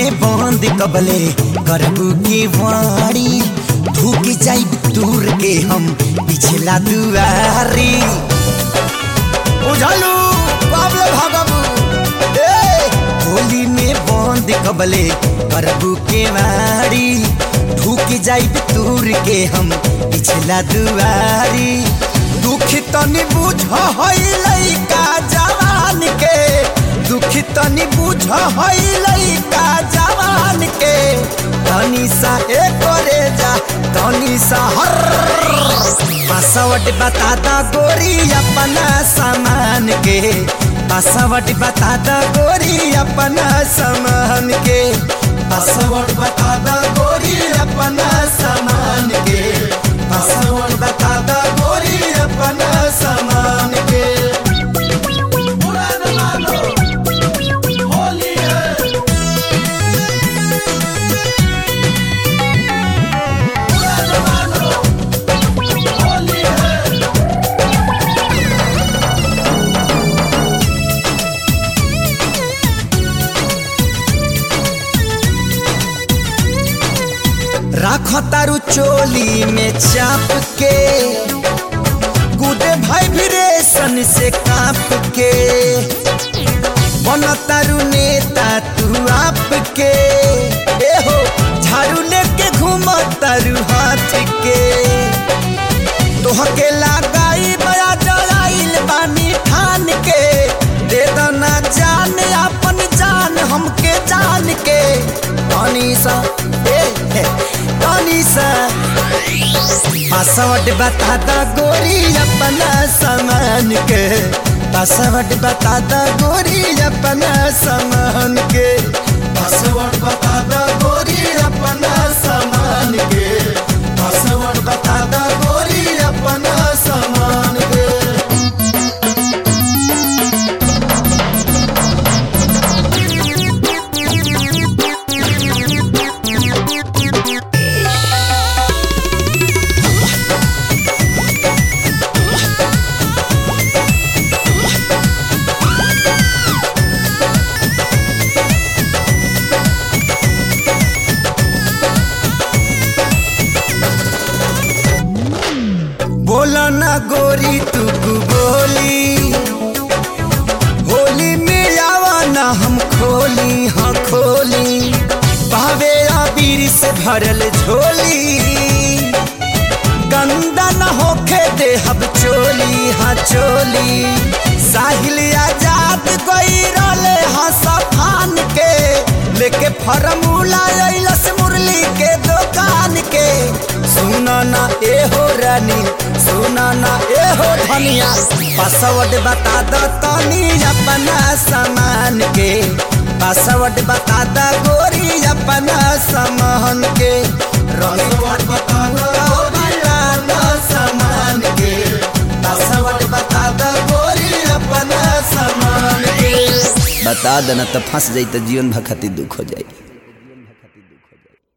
में बंद कबले करबू के वाड़ी ढूक जाई दूर के हम पिछला दुआरी उझलू बाबले भागबू ए होली में बंद कबले करबू के वाड़ी ढूक जाई दूर के हम पिछला दुआरी दुख तनी बुझ हई लइका जवान के दुख तनी बुझ हई लइका जवान के तनी सा ए करे जा तनी सा हर पासवर्ड बता दा गोरी अपना सामान के पासवर्ड बता दा गोरी अपना सामान के पासवर्ड बता दा गोरी अपना सामान के पासवर्ड बता दा गोरी अपना सामान के होली है होली है राख तारू चोली में चाप के गुदे भाई भिरेशन से काप के बन तारू नेता तू आप के ए हो झाड़ू लेके घूम तारू हाथ के तोहके लगाई बया जलाइल बानी ठान के दे दना जान अपन जान हमके जान के तनी सा ए ए, तनी सा पासवर्ड बता दा गोरी अपना सामान के पासवर्ड बता दा गोरी अपना सामान के पासवर्ड बता दा गोरी अपना सामान के पासवर्ड बता दा गोरी अपना सामान के बोला ना गोरी तू बोली होली में आवा ना हम खोली हाँ खोली भावे आबीर से भरल झोली गंदा न होखे दे हब चोली हाँ चोली साहिल आजाद गई रोले हाँ सफान के लेके फरमूला अइलस मुरली के दुकान के सुना ना ए हो रानी सुना ना ए हो धनिया पासवर्ड बता दो तनी अपना सामान के पासवर्ड बता दा गोरी अपना सामान के पासवर्ड बता दो अपना सामान के पासवर्ड बता दा गोरी अपना सामान के बता देना तो फंस जाई तो जीवन भर खातिर दुख हो जाई